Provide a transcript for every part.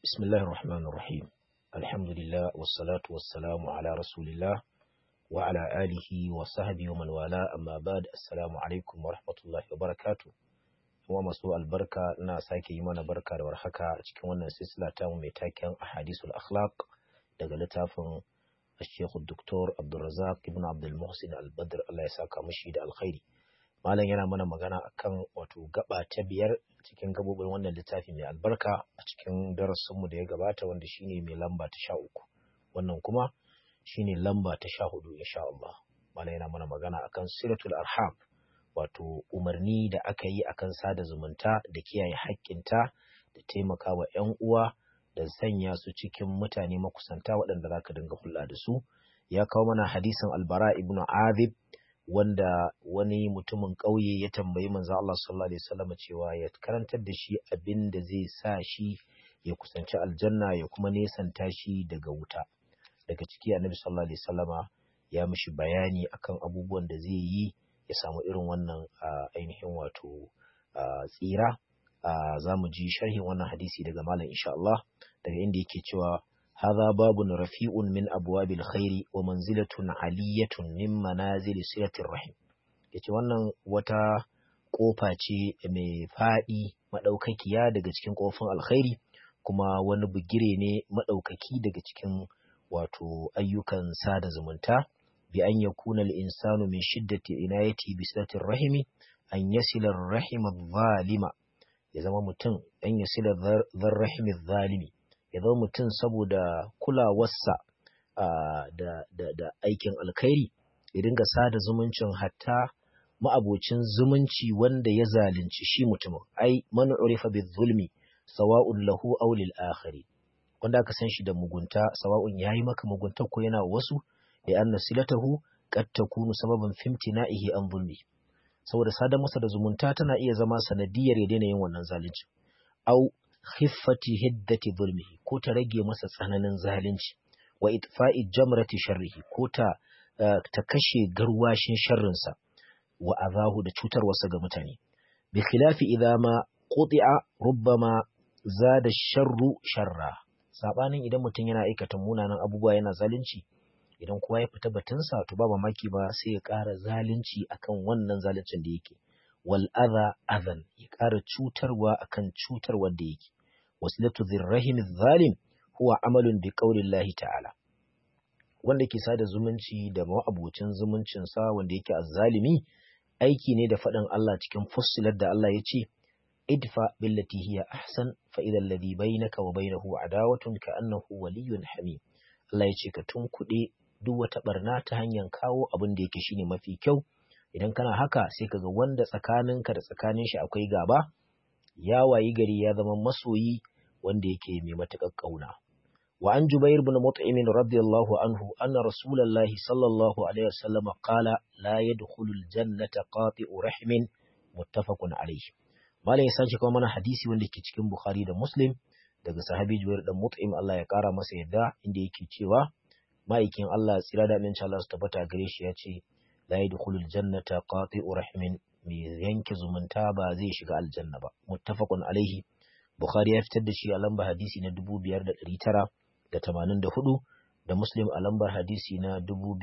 بسم الله الرحمن الرحيم الحمد لله والصلاة والسلام على رسول الله وعلى آله وصحبه ومن والاه أما بعد السلام عليكم ورحمة الله وبركاته kuma masu albarka na sake yi mana barka da warhaka a cikin wannan silsila ta mai taken ahadisul akhlaq daga littafin Sheikh Dr. Abdulrazak Ibn Abdul Muhsin Al-Badr Allah ya saka mishi da alkhairi malam yana mana magana akan wato gaba ta biyar cikin gabobin wannan littafi mai albarka a cikin darasinmu da ya gabata wanda shine mai lamba ta sha uku wannan kuma shine lamba ta sha hudu insha Allah malam yana mana magana akan silatul arham wato umarni da aka yi akan sada zumunta da kiyaye haƙƙinta da taimakawa 'yan uwa da sanya su cikin mutane makusanta waɗanda za ka dinga hulɗa da su ya kawo mana hadisin albara ibn azib wanda wani mutumin ƙauye ya tambayi manzo Allah sallallahu alaihi wasallam cewa ya karantar da shi abin da zai sa shi ya kusanci aljanna ya kuma nesanta shi daga wuta daga ciki annabi sallallahu alaihi wasallama ya mishi bayani akan abubuwan da zai yi ya samu irin wannan ainihin wato tsira za mu ji sharhin wannan hadisi daga malam insha Allah daga inda yake cewa hadha babun rafi'un min abwabil khairi wa manzilatun aliyatun min manazil silatir rahim yace wannan wata kofa ce mai fadi madaukakiya daga cikin kofin alkhairi kuma wani bugire ne madaukaki daga cikin wato ayyukan sada zumunta bi an yakuna al-insanu min shiddati inayati bi silatir rahimi an yasila ar-rahim adh-dhalima ya zama mutum an yasila dharrahim adh-dhalimi ya zama mutum saboda kulawarsa da, da, da aikin alkhairi ya dinga sada zumuncin hatta ma'abocin zumunci wanda ya zalunci shi mutumin ai man urifa bi zulmi sawa'un lahu aw lil akhari wanda aka san shi da mugunta sawa'un yayi maka mugunta ko yana wasu da anna silatahu qad takunu sababan fimtina'ihi an zulmi saboda sadar masa da zumunta tana iya zama sanadiyar ya daina yin wannan zalunci au khiffati hiddati zulmihi ko ta rage masa tsananin zalunci wa itfa'i jamrati sharrihi ko ta ta kashe garwashin sharrinsa wa azahu da cutarwarsa ga mutane bi khilafi idza ma quti'a rubbama zada sharru sharra sabanin idan mutum yana aikata munanan abubuwa yana zalunci idan kowa ya fita batunsa to ba mamaki ba sai ya ƙara zalunci akan wannan zaluncin da yake wal adha adhan ya ƙara cutarwa akan cutarwar da yake wasilatu dhirrahim zalim huwa amalun bi qaulillahi ta'ala wanda ke sada zumunci da ma'abocin zumuncin sa wanda yake azzalimi aiki ne da faɗin Allah cikin fussilar da Allah ya ce idfa billati hiya ahsan fa idha alladhi bainaka wa bainahu adawatun ka annahu waliyyun hamim Allah ya ce ka tunkuɗe duk wata barna ta hanyar kawo abin da yake shine mafi kyau idan kana haka sai kaga wanda tsakaninka da tsakanin shi akwai gaba ya wayi gari ya zama masoyi wanda yake mai matuƙar ƙauna wa an jubair ibn mut'im radiyallahu anhu anna rasulullahi sallallahu alaihi wasallam qala la yadkhulul jannata qati'u rahmin muttafaqun alayhi malai ya sace kuma mana hadisi wanda ke cikin bukhari da muslim daga sahabi jubair dan mut'im Allah ya kara masa yadda inda yake cewa ma'aikin Allah tsira da aminci Allah su tabbata gare shi ya ce la yadkhulul jannata qati'u rahmin mai yanke zumunta ba zai shiga aljanna ba muttafaqun alaihi bukhari ya fitar da shi a lambar hadisi na 5984 da muslim a lambar hadisi na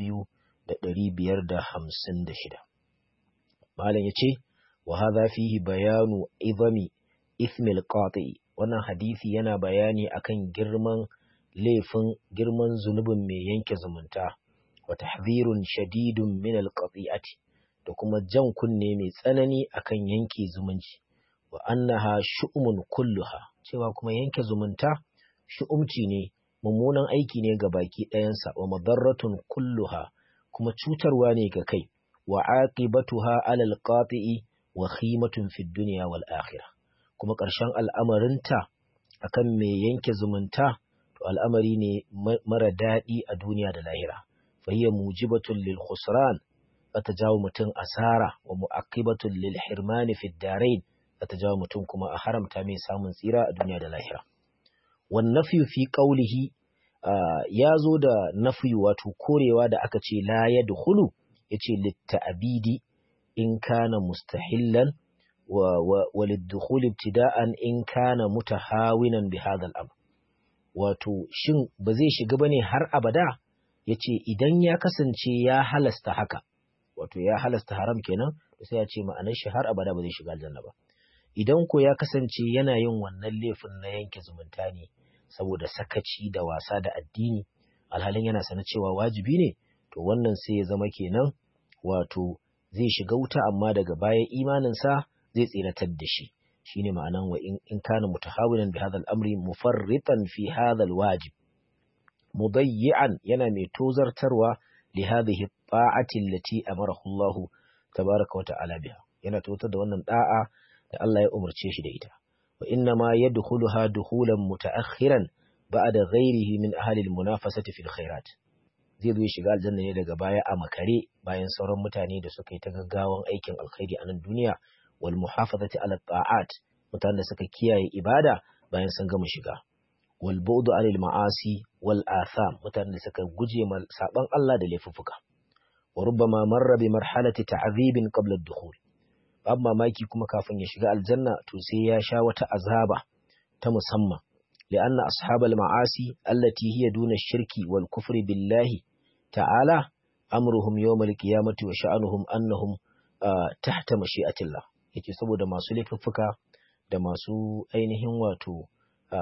2556 malam yace wa hadha fihi bayanu idami ithmil qati wannan hadisi yana bayani akan girman laifin girman zunubin mai yanke zumunta wa tahdhirun shadidun min alqati'ati da kuma jan kunne mai tsanani akan yanke zumunci wa annaha shu'umun kulluha cewa kuma yanke zumunta shu'umci ne mummunan aiki ne ga baki ɗayansa wa madarratun kulluha kuma cutarwa ne ga kai wa aqibatuha alal qati'i wa khimatun fid dunya wal akhirah kuma ƙarshen al'amarinta akan mai yanke zumunta to al'amari ne mara daɗi a duniya da lahira fahiyya mujibatun lil khusran ta jawo mutum asara wa mu'aqibatun lil hirmani fid darain ta jawo mutum kuma a haramta mai samun tsira a duniya da lahira wan nafyu fi qawlihi ya zo da nafyu wato korewa da aka ce la yadkhulu yace litta'bidi in kana mustahillan wa, wa, wa liddukhul ibtida'an in kana mutahawinan bi hadha al-amr wato shin ba zai shiga bane har abada yace idan ya kasance ya halasta haka wato ya halasta haram kenan sai ya ce ma'anar shi har abada ba zai shiga aljanna ba idan ko ya kasance yana yin wannan laifin na yanke zumunta ne saboda sakaci da wasa da addini alhalin yana sanar cewa wajibi ne to wannan sai ya zama kenan wato zai shiga wuta amma daga baya imaninsa zai tsiratar da shi shine ma'anan wa in kana mutahawilan bi hadha al-amri mufarritan fi hadha al-wajib mudayyi'an yana mai tozartarwa li hadhihi ta'ati allati amarahu Allah tabaaraka wa ta'ala biha yana totar da wannan da'a da Allah ya umarce shi da ita wa inna ma yadkhuluha dukhulan mutaakhiran ba'da ghairihi min ahli al-munafasati fil khairat zai zo shiga aljanna ne daga baya a makare bayan sauran mutane da suka yi ta gaggawan aikin alkhairi a nan duniya wal muhafazati ala ta'at mutanen da suka kiyaye ibada bayan sun gama shiga wal bu'du anil ma'asi wal atham mutanen da suka guje ma saban Allah da laifuffuka wa rubbama marra bi marhalati ta'dhibin qabla ad-dukhul babu mamaki kuma kafin ya shiga aljanna to sai ya sha wata azaba ta musamman لأن أصحاب المعاصي التي هي دون الشرك والكفر بالله تعالى أمرهم يوم القيامة وشأنهم أنهم آه تحت مشيئة الله yake saboda masu laifuffuka da masu ainihin wato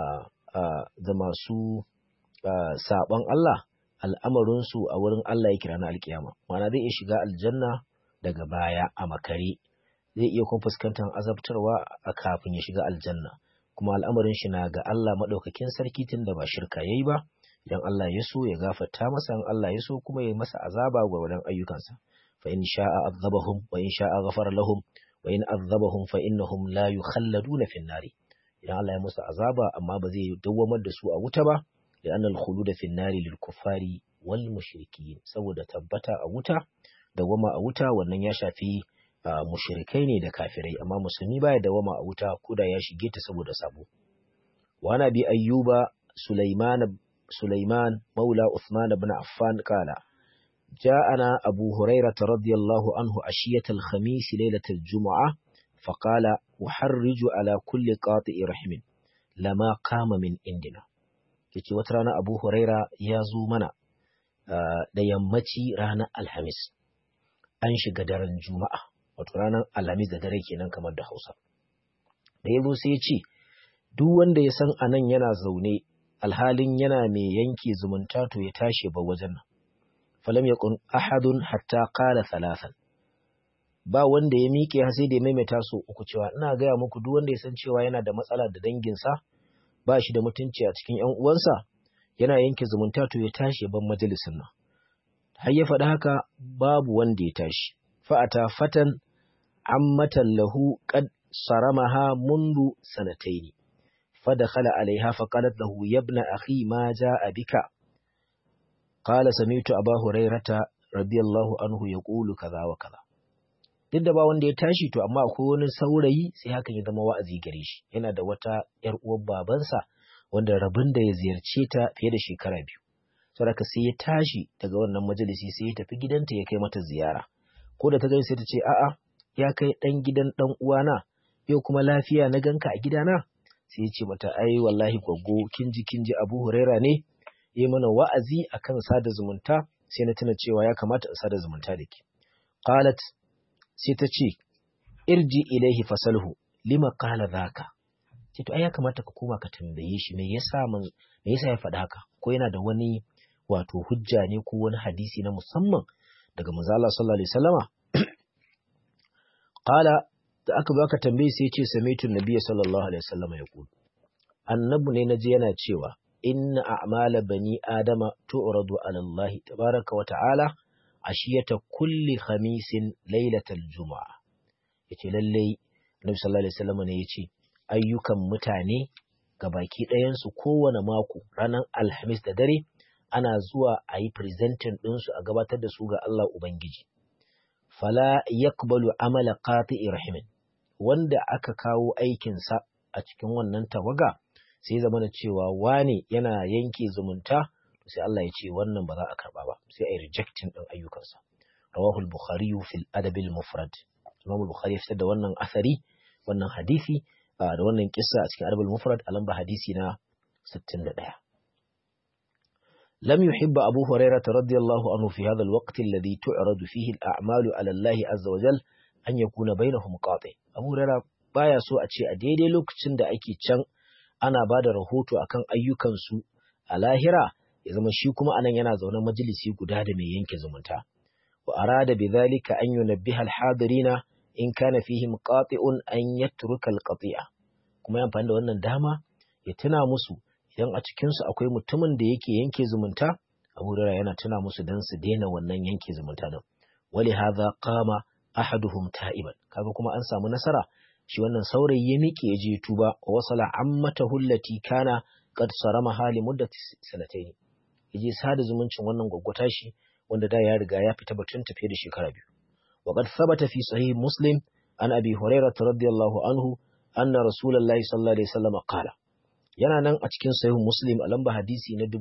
da masu saɓon Allah al'amarinsu a wurin Allah ya kira na alkiyama mana zai iya shiga aljanna daga baya a makare zai iya kuma fuskantar azabtarwa a kafin ya shiga aljanna kuma al'amarin shi na ga Allah maɗaukakin sarki tun da ba shirka yayi ba idan Allah ya so ya gafarta masa in Allah ya so kuma ya masa azaba gwargwadon ayyukansa fa in sha'a azabahum wa in sha'a ghafara lahum wa in azabahum fa innahum la yukhalladuna fin nari idan Allah ya musu azaba amma ba zai dawwamar da su a wuta ba da annal khuluda fin nari lil kuffari wal mushrikin saboda tabbata a wuta dawwama a wuta wannan ya shafi Uh, mushrikai ne da kafirai amma musulmi baya dawama a wuta koda ya shige ta saboda sabo wa bi ayyuba sulaiman sulaiman maula uthman ibn affan kala ja'ana abu hurairah radiyallahu anhu ashiyat al-khamis laylat al-jum'ah faqala uharriju ala kulli qati'i rahimin lama qama min indina yace wata rana abu huraira ya zo mana uh, da yammaci ranar alhamis an shiga daren juma'a wato ranar alhamis da dare kenan kamar da hausa da ya zo sai ya ce duk wanda ya san anan yana zaune alhalin yana mai yanke zumunta to ya tashi ba wajen nan falam yakun ahadun hatta qala thalathan ba wanda ya miƙe har sai da ya maimaita so uku cewa ina gaya muku duk wanda ya san cewa yana da matsala da danginsa ba shi da mutunci a cikin ƴan uwansa yana yanke zumunta to ya tashi ban majalisin nan har ya faɗi haka babu wanda ya tashi fa'ata fatan ammatan lahu qad saramaha mundu sanataini fadakhala alaiha faqalat lahu ya ibna akhi ma jaa bika qala sami'tu aba hurairata radiyallahu anhu yaqulu kaza wa kaza duk da ba wanda ya tashi to amma akwai wani saurayi sai hakan ya zama wa'azi gare shi yana da wata yar uwar babansa wanda rabin da ya ziyarce ta fiye da shekara biyu saboda sai ya tashi daga wannan majalisi sai ya tafi gidanta ya kai mata ziyara ko da ta gani sai ta ce a'a ya kai dan gidan dan uwana yau kuma lafiya na ganka a gidana sai ya ce mata ai wallahi gwaggo kinji kinji Abu Huraira ne ya mana wa'azi akan sada zumunta sai na tuna cewa ya kamata in sada zumunta da ke qalat sai ta ce irji ilaihi fasalhu lima qala dhaka ce to ai ya kamata ka koma ka tambaye shi me yasa me yasa ya faɗa haka ko yana da wani wato hujja ne ko wani hadisi na musamman daga manzo Allah sallallahu alaihi wasallama qala da aka baka tambaye sai ce sami'tu nabiyyi sallallahu alaihi wasallama yaqul annabi ne naji yana cewa inna a'mala bani adama tu'radu ala Allah tabaraka wa ta'ala ashiyata kulli khamisin lailatal juma'a yace lalle Nabi sallallahu alaihi wasallam ne yace ayyukan mutane ga baki ɗayan su kowane mako ranar alhamis da dare ana zuwa a yi presenting ɗinsu a gabatar da su ga Allah Ubangiji fala yakbalu amala qati'i rahimin wanda aka kawo aikinsa a cikin wannan tawaga sai zama da cewa wane yana yanke zumunta sai Allah ya ce wannan ba za a karba ba sai a yi rejecting din ayyukansa rawahu al-bukhari fil adab al-mufrad imam al-bukhari ya fitar da wannan asari wannan hadisi da wannan kissa a cikin adab al-mufrad a lamba hadisi na 61 لم يحب أبو هريرة رضي الله عنه في هذا الوقت الذي تعرض فيه الأعمال على الله عز وجل أن يكون بينهم قاطع أبو هريرة baya so a ce a daidai lokacin da ake can ana ba da rahoto akan ayyukansu a lahira ya zama shi kuma anan yana zaune majalisi guda da mai yanke zumunta wa arada bidhalika an yunabbiha al-hadirina in kana fihim qati'un an yatruka al-qati'a kuma ya amfani da wannan dama ya tuna musu idan a cikin su akwai mutumin da yake yanke zumunta Abu Hurairah yana tuna musu dan su daina wannan yanke zumunta din wali hadha qama ahaduhum ta'iban kaga kuma an samu nasara shi wannan saurayi ya miƙe ya je tuba wa wasala ammatahu allati kana qad sarama hali muddati sanatayn yaje sada zumuncin wannan gwaggwata shi wanda da ya riga ya fita batun tafiye da shekara biyu wa qad thabata fi sahih muslim an abi hurairah radiyallahu anhu anna rasulullahi sallallahu alaihi wasallam qala yana nan a cikin sahih muslim a lamba hadisi na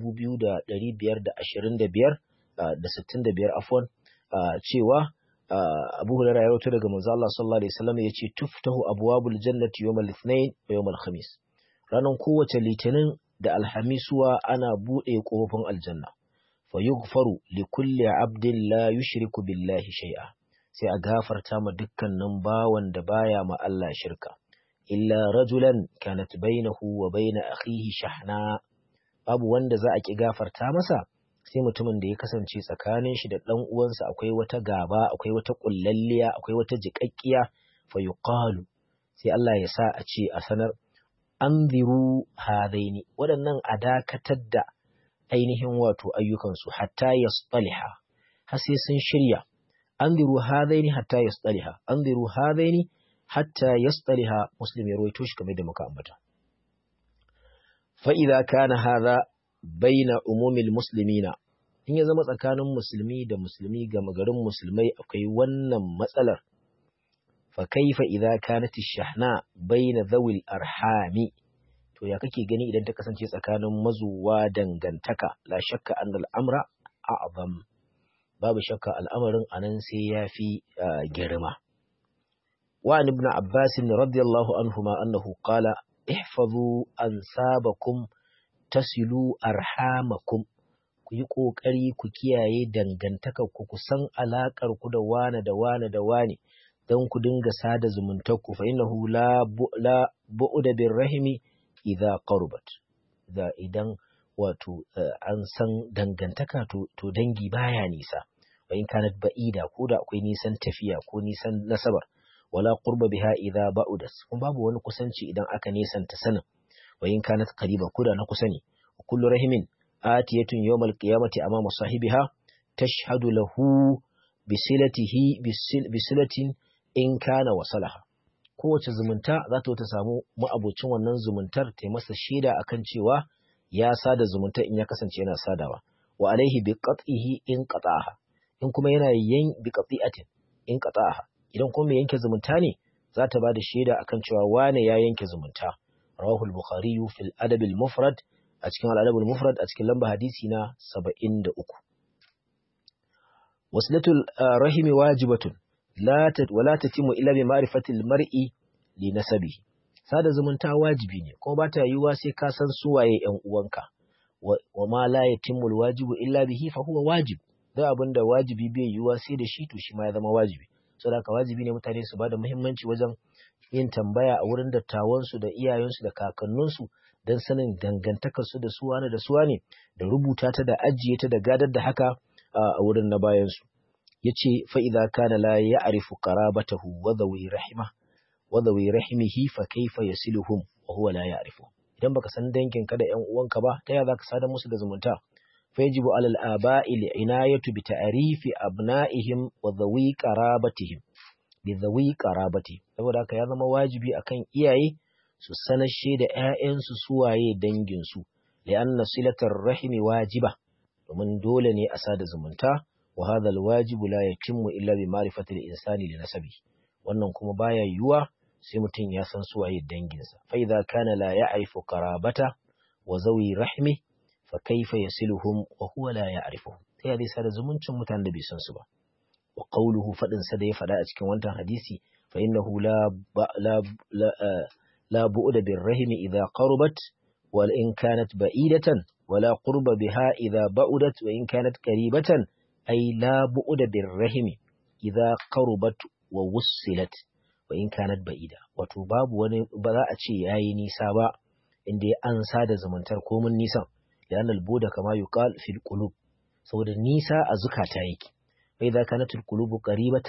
2525 da 65 afwan cewa Abu Hurairah ya rawaito daga manzo Allah sallallahu alaihi wasallam yace tuftahu abwabul jannati yawmal ithnain wa yawmal khamis ranan kowace litinin da alhamisuwa ana bude kofofin aljanna fa yughfaru li kulli abdin la yushriku billahi shay'a sai a gafarta ma dukkanin bawan da baya ma Allah shirka illa rajulan kanat bainahu wa bain akhihi shahna babu wanda za a ki gafarta masa sai mutumin da ya kasance tsakanin shi da ɗan uwansa akwai wata gaba akwai wata ƙullalliya akwai wata jiƙaƙƙiya fa yuqalu sai Allah ya sa a ce a sanar anziru hadaini waɗannan a dakatar da ainihin wato ayyukansu hatta yasṭaliha har sai sun shirya anziru hadaini hatta yasṭaliha anziru hadaini hatta yasṭaliha muslim ya rawaito shi kamar da muka ambata fa idza kana hadha baina umumil muslimina in ya zama tsakanin musulmi da musulmi ga magarin musulmai akwai wannan matsalar fa kaifa idza kanat ash-shahna baina dhawil arhami to ya kake gani idan ta kasance tsakanin mazuwa dangantaka la shakka annal amra a'zam babu shakka al'amarin anan sai yafi girma wa ibn abbas radiyallahu anhuma annahu qala ihfazu ansabakum tasilu arhamakum ku yi ƙoƙari ku kiyaye dangantakar ku ku san alaƙar ku da wane da wane da wane don ku dinga sada zumuntar ku fa innahu la la bu'da bir rahimi idza qarabat da idan wato an san dangantaka to, to dangi baya nisa wa in kanat ba'ida ko da akwai nisan tafiya ko nisan nasabar wala qurba biha idza ba'udat kuma babu wani kusanci idan aka nisanta sanin wa in kanat qariba kuda na kusa ne kullu rahimin atiyatun yawmal qiyamati amama sahibiha tashhadu lahu bisilatihi bisilatin in kana wasalaha kowace zumunta za ta samu ma'abocin wannan zumuntar ta masa shaida akan cewa ya sada zumunta in ya kasance yana sadawa wa alaihi bi qat'ihi in qata'aha in kuma yana yin bi qati'atin in qata'aha idan kuma yanke zumunta ne za ta ba da shaida akan cewa wane ya yanke zumunta رواه البخاري في الأدب المفرد أتكلم على الأدب المفرد أتكلم لمبا حديثنا سبعين دقوق وصلة الرحم واجبة لا تت ولا تتم إلا بمعرفة المرء لنسبه sada zumunta wajibi ne kuma bata yiwuwa sai ka san suwaye ƴan uwanka wa ma la yatimul wajibu illa bihi fa huwa wajib da abinda wajibi bai yiwuwa sai da shi to shi ma ya zama wajibi saboda haka wajibi ne mutane su bada muhimmanci wajen yin tambaya a wurin dattawansu da iyayensu da kakanninsu don sanin dangantakarsu da suwa ne da suwa ne da rubuta ta da ajiye ta da gadar da haka a wurin na bayansu ya ce fa'iza kana la ya arifu qarabatahu wa zawi rahima wa zawi rahimihi fa kaifa yasiluhum wa huwa la ya'rifu idan baka san danginka da ƴan uwanka ba ta ya zaka sadar musu da zumunta fa yajibu alal aba'i li'inayatu bi ta'rifi abna'ihim wa zawi qarabatihim bi zawi qarabati saboda haka ya zama wajibi akan iyaye su sanashe da ƴaƴansu suwaye dangin su li'anna silatar rahimi wajiba domin dole ne a sada zumunta wa hadha alwajibu la yatimmu illa bi ma'rifati al-insani li nasabi wannan kuma baya yiwuwa sai mutum ya san suwaye danginsa fa idza kana la ya'rifu qarabata wa zawi rahmi fa kaifa yasiluhum wa huwa la ya'rifuhum ta yadda sada zumuncin mutanen da bai san su ba wa qawluhu fadin sa da ya fada a cikin wannan hadisi fa innahu la la la la bu'da bir rahimi idza qarabat wal in kanat ba'idatan ولا قرب بها إذا بعدت وإن كانت قريبة أي لا بعد بالرحم إذا قربت ووصلت وإن كانت بعيدة وتباب وبذا أتشي ياي نيسا با إندي أنسى دا زمنتر كومن نيسا لأن البود كما يقال في القلوب سوى النيسا أزكى تايك فإذا كانت القلوب قريبة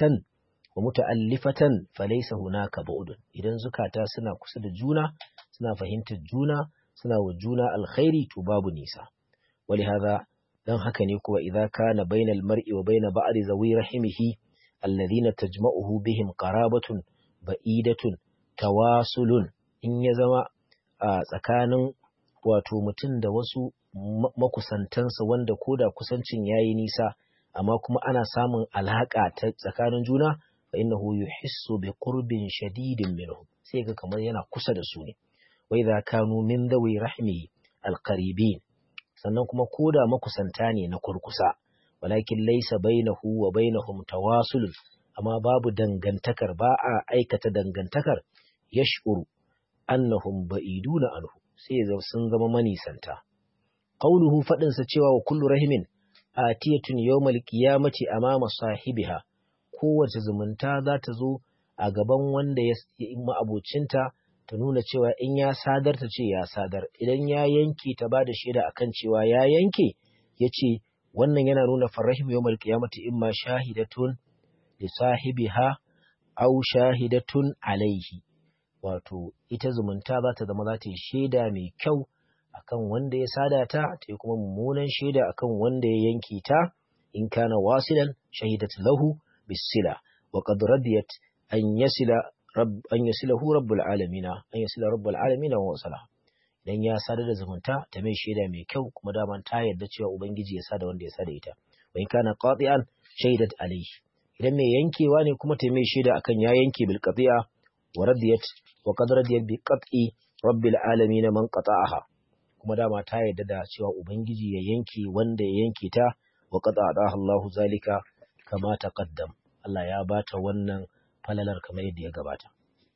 ومتألفة فليس هناك بعد إذا زكاة سنة كسد جونا سنة فهمت جونا suna wa juna alkhairi to babu nisa wali hadha dan haka ne kuwa idza kana bainal mar'i wa baina ba'di zawi rahimihi alladhina tajma'uhu bihim qarabatun ba'idatun tawasulun in ya zama a tsakanin wato mutum da wasu makusantansa wanda koda kusancin yayi nisa amma kuma ana samun alhaka ta tsakanin juna fa innahu yuhissu bi qurbin shadidin minhu sai ga kamar yana kusa da su ne وإذا كانوا من ذوي رحمه القريبين sannan kuma koda makusanta ne na kurkusa walakin laisa bainahu wa bainahum tawasul amma babu dangantakar ba a aikata dangantakar yash'uru annahum ba'iduna anhu sai sun zama manisanta qauluhu fadin sa cewa wa kullu rahimin atiyatun yawmal qiyamati amama sahibiha kowace zumunta za ta zo a gaban wanda ya ma'abocinta ta nuna cewa in ya sadar ta ce ya sadar idan ya yanke ta ba da shaida akan cewa ya yanke ya ce wannan yana nuna farrahim yawmal qiyamati imma shahidatun li sahibiha aw shahidatun alaihi wato ita zumunta za ta zama za ta yi shaida mai kyau akan wanda ya sada ta ta yi kuma mummunan shaida akan wanda ya yanke ta in kana wasilan shahidat lahu bisila wa qad radiyat an yasila an yasilahu rabbul alamina an yasila rabbul alamina wa wasala idan ya sadar da zumunta ta mai shaida mai kyau kuma daman ta yarda cewa ubangiji ya sada wanda ya sada ita wa in kana qati'an shaidat alayhi idan mai yankewa ne kuma ta mai shaida akan ya yanke bil qati'a wa radiyat wa qad radiyat bi qat'i rabbil alamin man qata'aha kuma dama ta yarda da cewa ubangiji ya yanke wanda ya yanke ta wa qata'aha Allahu zalika kama taqaddam Allah ya bata wannan falalar kamar yadda ya gabata.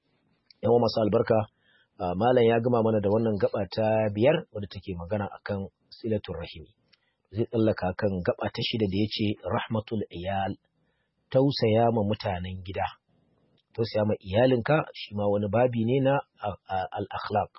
Yawan masu albarka, Malam ya gama mana da wannan gaba ta biyar wadda take magana akan silatun rahimi. Zai tsallaka kan gaba ta shida da ya ce rahmatul iyal, tausaya ma mutanen gida. Tausaya ma iyalinka shi ma wani babi ne na al-akhlaq.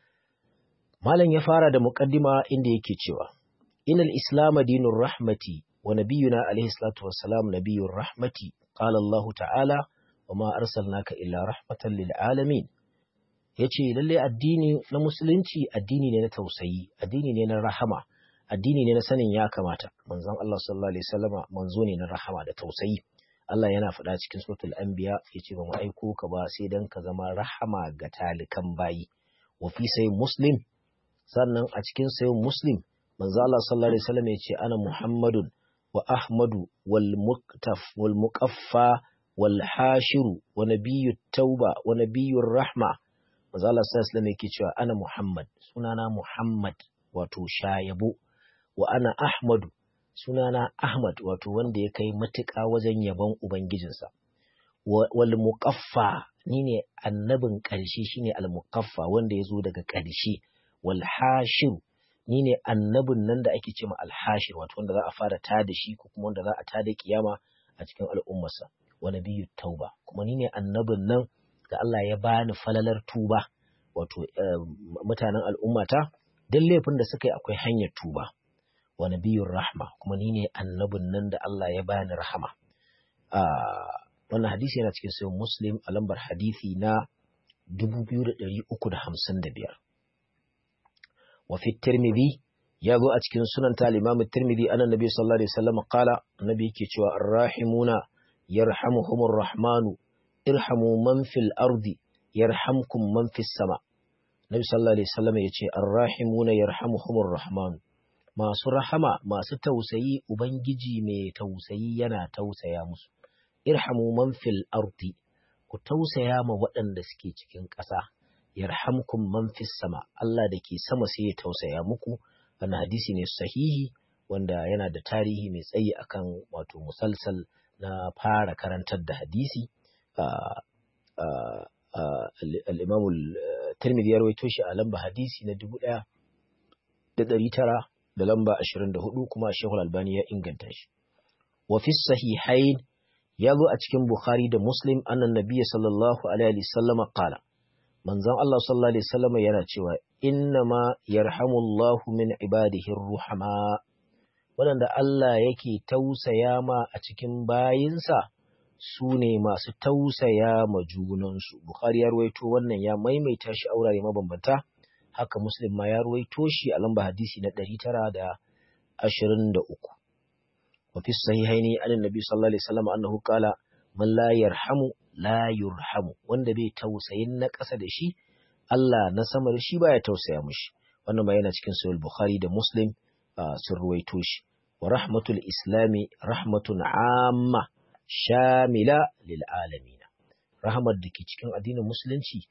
Malam ya fara da muƙaddima inda yake cewa, Inal Islam dinur rahmati wa nabiyuna alaihi salatu wassalam nabiyur rahmati qala Allah ta'ala وما أرسلناك إلا رحمة للعالمين yace lalle addini na musulunci addini ne na tausayi addini ne na rahama addini ne na sanin ya kamata manzon Allah sallallahu alaihi wasallama manzo ne na rahama da tausayi Allah yana faɗa cikin suratul anbiya yace ba mu aiko ka ba sai dan ka zama rahama ga talikan bayi wa fi sai muslim sannan a cikin sai muslim manzo Allah sallallahu alaihi wasallam yace ana muhammadun wa ahmadu wal muqtaf wal muqaffa والحاشر ونبي التوبة ونبي الرحمة maza Allah sallallahu alaihi yake cewa ana Muhammad sunana Muhammad wato shayabo wa ana Ahmadu sunana Ahmad wato wanda ya kai matuƙa wajen yabon ubangijinsa wal muqaffa ni ne annabin ƙarshe shine al muqaffa wanda ya zo daga ƙarshe wal hashir ni ne annabin nan da ake cewa al hashir wato wanda za a fara tada shi ko kuma wanda za a tada kiyama a cikin al'ummarsa wa nabiyyu tauba kuma ni ne annabin nan da Allah ya bani falalar tuba wato mutanen al'ummata don laifin da suka yi akwai hanyar tuba wa nabiyyur rahma kuma ni ne annabin nan da Allah ya bani rahama wannan hadisi yana cikin sayin muslim a lambar hadisi na 2355 wa fi tirmidhi ya zo a cikin sunan ta al-imam tirmidhi annan nabi sallallahu alaihi wasallam qala annabi yake cewa arrahimuna yarhamuhumur rahmanu irhamu man fil ardi yarhamkum man fis sama Nabi sallallahu alaihi wasallam yace arrahimuna yarhamuhumur rahman masu rahama masu tausayi ubangiji mai tausayi yana tausaya musu irhamu man fil ardi ku tausaya ma waɗanda suke cikin ƙasa yarhamkum man fis sama Allah da ke sama sai ya tausaya muku wannan hadisi ne sahihi wanda yana da tarihi mai tsayi akan wato musalsal na fara karantar da hadisi al'imamul tirmidhi ya rawaito shi a lamba hadisi na dubu ɗaya da ɗari tara da lamba 24 kuma Sheikhul Albani ya inganta shi wa fi sahihain ya zo a cikin Bukhari da Muslim annan nabiyyi sallallahu alaihi wasallam qala manzon Allah sallallahu alaihi wasallam yana cewa innama yarhamullahu min ibadihi ruhama waɗanda Allah yake tausaya ma a cikin bayinsa su ne masu tausaya ma junansu. Bukhari ya ruwaito wannan ya maimaita shi a wurare mabambanta, haka Muslim ma ya ruwaito shi a lamba hadisi na ɗari tara da ashirin da uku. Wafi sahihaini an nabi sallallahu alaihi wasallam annahu qala man la yarhamu la yurhamu wanda bai tausayin na ƙasa da shi Allah na sama da shi baya tausaya mushi. Wannan ma yana cikin sahih Bukhari da Muslim sun ruwaito shi. Wa rahmatul islami rahmatun amma shamila lil alamin rahmar da ke cikin addinin musulunci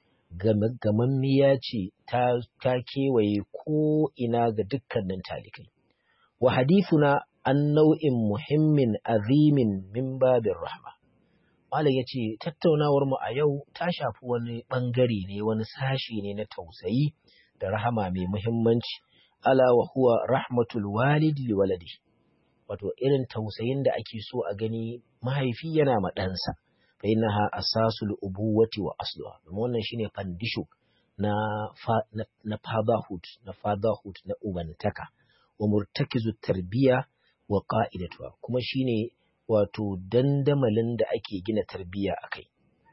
gamammiya ce ta, ta kewaye ko ina ga dukkanin talikai wa hadithuna an nau'in muhimmin azimin min babin rahma Malam ya ce tattaunawar mu a yau ta shafi wani ɓangare ne wani sashi ne na tausayi da rahama mai muhimmanci ala wa huwa rahmatul walidi li waladi wato irin tausayin da ake so a gani mahaifi yana ma ɗansa fa innaha asasul ubuwati wa asluha domin wannan shine fandisho na fa, na, na fatherhood na fatherhood na ubantaka wa murtakizu tarbiya wa qa'idatuha kuma shine wato dandamalin da ake gina tarbiya akai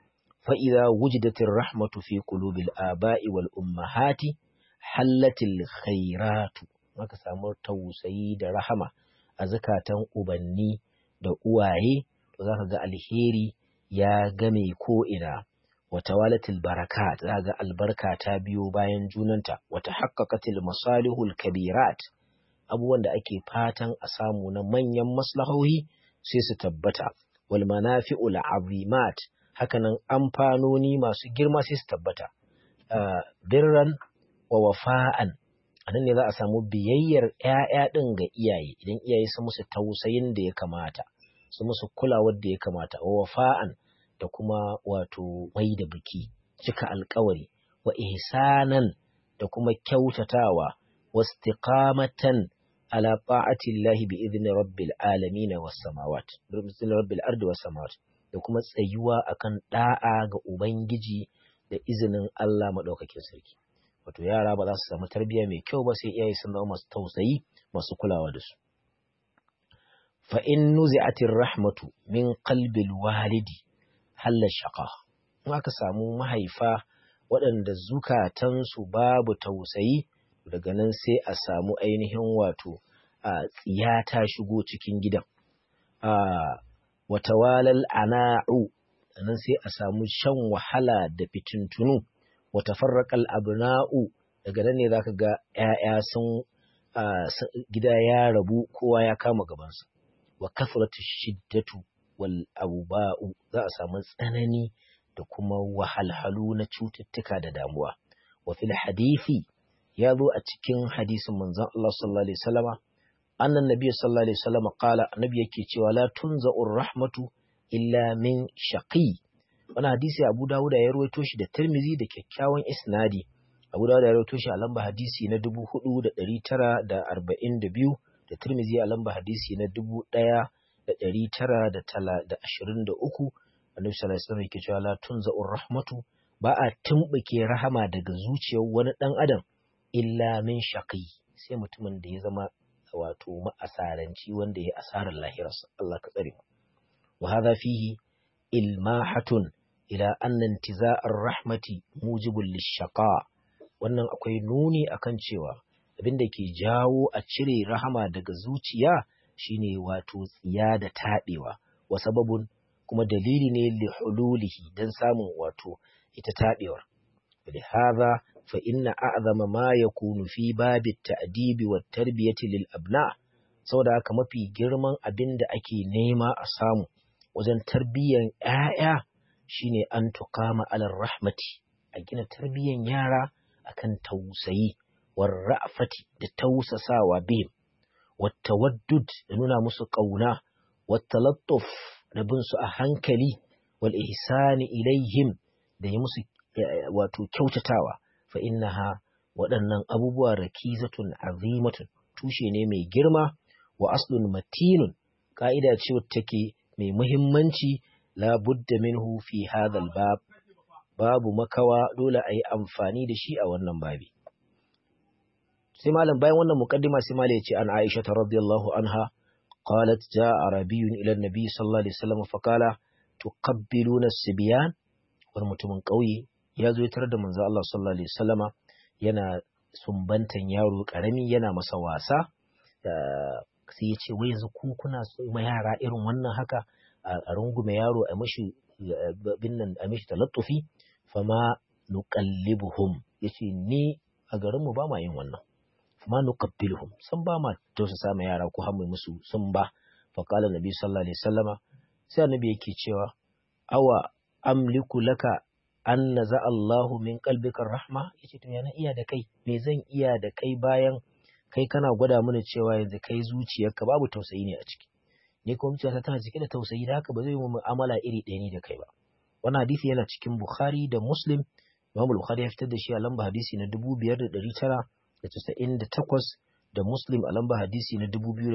fa idza wujidatir rahmatu fi qulubil aba'i wal ummahati hallatil khairatu maka samu tausayi da rahama a zakatan ubanni da uwaye to zaka ga alheri ya game ko ina wata walatil barakat za ga albarka ta biyo bayan junanta wata haqqaqatil masalihul kabirat abubuwan da ake fatan a samu na manyan maslahohi sai su tabbata wal manafi'ul azimat hakanan amfanoni masu girma sai su tabbata birran wa wafa'an anan ne za a samu biyayyar ‘ya'ya ɗin ga iyaye idan iyaye su musu tausayin da ya kamata su musu kulawar da ya kamata wa wafa'an da kuma wato mai da biki cika alkawari wa ihsanan da kuma kyautatawa wa istiqamatan ala ta'atillahi bi idni rabbil alamin was samawat bi idni rabbil ardi was samawat da kuma tsayuwa akan da'a ga ubangiji da izinin Allah madaukakin sarki wato yara ba za su samu tarbiyya mai kyau ba sai iyaye sun zama masu tausayi masu kulawa da su fa in nuzi'atir rahmatu min qalbil walidi halla shaqa in aka samu mahaifa waɗanda zukatansu babu tausayi daga nan sai a samu ainihin wato a tsiya ta shigo cikin gidan a watawalal ana'u nan sai a samu shan wahala da fitintunu wata farraƙal abna'u daga nan ne za ka ga ‘ya'ya sun gida ya rabu kowa ya kama gabansa wa kafratu shiddatu wal abuba'u za a samu tsanani da kuma wahalhalu na cututtuka da damuwa wa fil hadisi ya zo a cikin hadisin manzon Allah sallallahu alaihi wasallama annan nabi sallallahu alaihi wasallama qala annabi yake cewa la tunza'ur rahmatu illa min shaqi wani hadisi Abu Dawud ya rawaito shi da Tirmizi da kyakkyawan isnadi Abu Dawud ya rawaito shi a lamba hadisi na 4942 da Tirmizi a lamba hadisi na 1923 Annabi sallallahu alaihi wasallam yake cewa la tunza'ur rahmatu ba a tumbuke rahama daga zuciyar wani dan adam illa min shaqi sai mutumin da ya zama wato ma'asaranci wanda ya asarar lahirarsa Allah ka tsare mu wa hadha fihi ilmahatun ila anna intiza'ar rahmati mujibul lishaqa wannan akwai nuni akan cewa abin da ke jawo a cire rahama daga zuciya shine wato tsiya da taɓewa wa sababun kuma dalili ne li hululihi dan samun wato ita taɓewar لهذا فإن أعظم ما يكون في باب التأديب والتربية للأبناء saboda haka mafi girman abin da ake nema a samu wajen tarbiyyan ‘ya'ya shine an tukama alar rahmati a gina tarbiyyan yara akan tausayi war ra'afati da tausasawa bihim wata waddud da nuna musu ƙauna wata lattuf da bin su a hankali wal ihsani ilaihim da yi musu wato kyautatawa fa innaha waɗannan abubuwa rakizatun azimatun tushe ne mai girma wa aslun matinun ka'ida ce take mai muhimmanci la budda minhu fi hadha bab babu makawa dole a yi amfani da shi a wannan babi sai malam bayan wannan muqaddima sai malam ya ce an Aisha radiyallahu anha qalat jaa arabiyyun ila an-nabi sallallahu alaihi wasallam fa qala tuqabbiluna as-sibyan wani mutumin ƙauye ya zo ya tarar da manzo Allah sallallahu alaihi wasallama yana sumbantan yaro karami yana masa wasa sai ya ce wai yanzu ku kuna ma yara irin wannan haka a rungume yaro a mashi bin nan a mashi talattufi fama nuqallibuhum yace ni a garin mu ba ma yin wannan fama nuqabbiluhum san ba ma tausasa ma yara ko hamu musu sun ba fa qala nabi sallallahu alaihi wasallama sai annabi yake cewa awa amliku laka an naza Allahu min qalbika rahma yace to yana iya da kai me zan iya da kai bayan kai kana gwada mana cewa yanzu kai zuciyarka babu tausayi ne a ciki ni kuma zuciyarta tana cike da tausayi da haka ba zai yi mu'amala iri ɗaya ni da kai ba wannan hadisi yana cikin Bukhari da Muslim Imam Bukhari ya fitar da shi a lamba hadisi na 5998 da Muslim a lamba hadisi na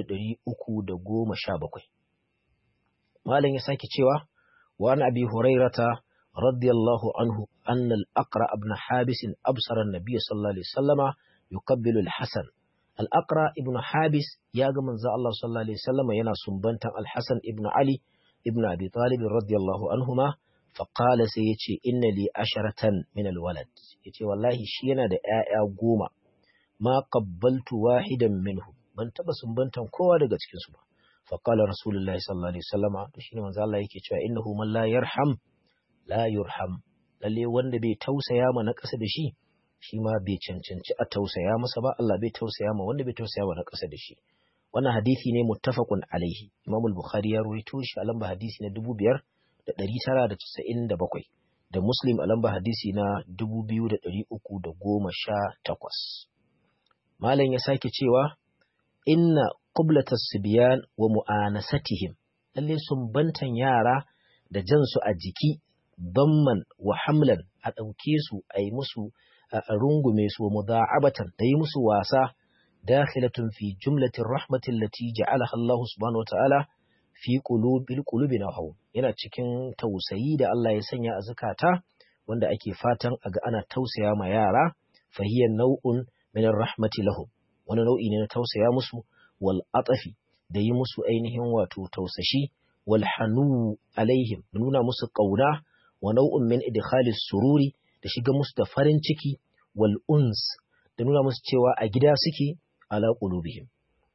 2317 Malam ya sake cewa wa an Abi Hurairata radiyallahu anhu anna al-Aqra ibn Habis absara an-nabiy sallallahu alaihi wasallama yuqabbilu al-Hasan Al'akra ibn Habis ya ga manzo Allah sallallahu Alaihi wasallama yana sumbantan Al-Hassan ibn Ali ibn Abi Talib radiyallahu anhuma faƙala sai ya ce inna li asharatan min alwalad ya ce wallahi shi yana da ‘ya'ya goma ma qabbaltu wahidan minhu ban taɓa sumbantan kowa daga cikinsu ba faƙala rasulullahi sallallahu Alaihi wasallama to shi ne manzo Allah yake cewa innahu man la yarham la yurham lalle wanda bai tausaya ma na ƙasa da shi shi ma bai cancanci a tausaya masa ba Allah bai tausaya ma wanda bai tausaya wa na ƙasa da shi wannan hadisi ne muttafaqun alaihi Imam al-Bukhari ya rawaito shi a lamba hadisi na 5997 da Muslim a lamba hadisi na 2318 Malam ya sake cewa inna qublatas sibyan wa mu'anasatihim lalle sumbantan yara da jansu a jiki damman wa hamlan a ɗauke su a yi musu a rungume su wa mudha'abatan da yi musu wasa dakhilatun fi jumlatin rahmatin lati ja'alaha Allah subhanahu wata'ala fi qulubil qulubi nahu yana cikin tausayi da Allah ya sanya a zakata wanda ake fatan a ga ana tausaya ma yara fa hiya naw'un min rahmati lahum wani nau'i ne na tausaya musu wal atafi da yi musu ainihin wato tausashi wal hanu alaihim nuna musu kauna wa nau'un min idkhalis sururi da shiga musu da farin ciki wal uns da nuna musu cewa a gida suke ala qulubihim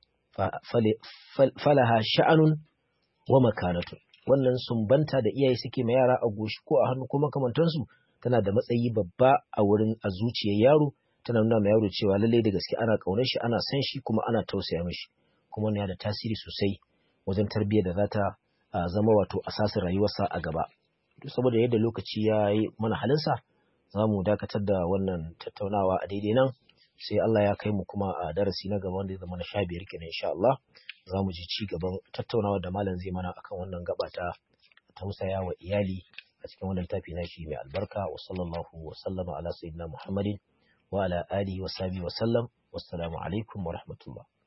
falaha sha'anun wa makanatun wannan sumbanta da iyaye suke ma yara a goshi ko a hannu ko makamantansu tana da matsayi babba a wurin a zuciyar yaro tana nuna ma yaro cewa lalle da gaske ana kaunar shi ana san shi kuma ana tausaya mishi kuma yana da tasiri sosai wajen tarbiyyar da za ta zama wato asasin rayuwarsa a gaba saboda yadda lokaci ya yi mana halinsa za mu dakatar da wannan tattaunawa a daidai nan sai Allah ya kai mu kuma a darasi na gaba wanda ya zama na sha biyar kenan insha Allah za mu ji ci gaban tattaunawa da malam zai mana akan wannan gaba ta tausaya wa iyali a cikin wannan tafi na shi mai albarka wa sallallahu wa sallama ala sayyidina Muhammadin wa ala alihi wa sahbihi wa sallam wassalamu alaikum wa rahmatullah